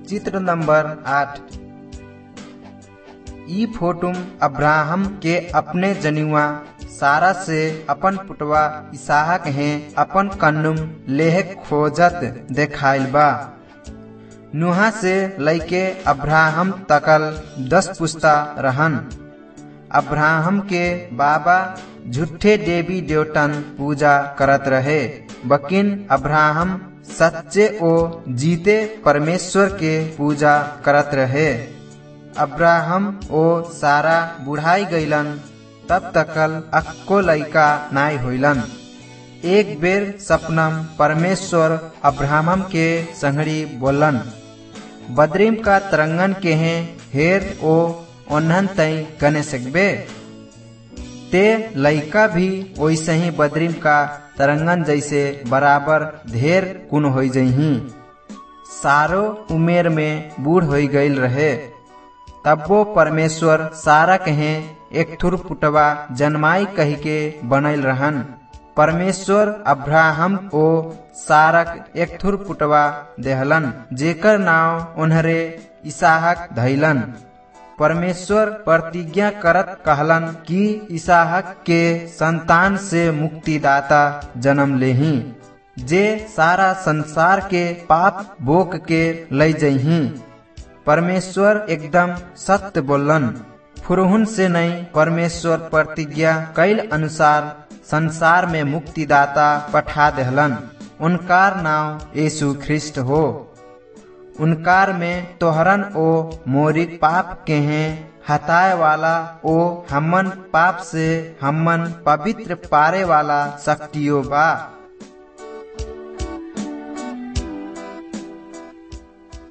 चित्र नंबर आठ ई फोटुम अब्राहम के अपने जनिवा सारा से अपन पुटवा इसहाक हैं अपन कन्नुम लेह खोजत देखाइल बा नुहा से लैके अब्राहम तकल दस पुस्ता रहन अब्राहम के बाबा झूठे देवी देवतन पूजा करत रहे बकिन अब्राहम सच्चे ओ जीते परमेश्वर के पूजा करत रहे अब्राहम ओ सारा बुढ़ाई गईलन तब तकल अक्को लैका नाई होइलन एक बेर सपनम परमेश्वर अब्राहम के संगड़ी बोलन बद्रीम का तरंगन के हैं हेर ओ ओन्हन तई गने सकबे ते लइका भी वैसे ही बद्रीम का तरंगन जैसे बराबर ढेर कुन हो जही सारो उमेर में बूढ़ हो गईल रहे तब्बो परमेश्वर सारा कहे एक थुर पुटवा जन्माई कही के बनल रहन परमेश्वर अब्राहम ओ सारक एक थुर पुटवा देहलन जेकर नाव उन्हरे इसाहक धैलन परमेश्वर प्रतिज्ञा करत कहलन कि इसाहक के संतान से मुक्तिदाता जन्म लेही जे सारा संसार के पाप बोक के ले जही परमेश्वर एकदम सत्य बोलन फुरहुन से नहीं परमेश्वर प्रतिज्ञा कैल अनुसार संसार में मुक्तिदाता पठा देहलन उनकार नाम यीशु ख्रिस्ट हो उनकार में तोहरन ओ मोरी पाप के हैं हताए वाला ओ हमन पाप से हमन पवित्र पारे वाला शक्तियों बा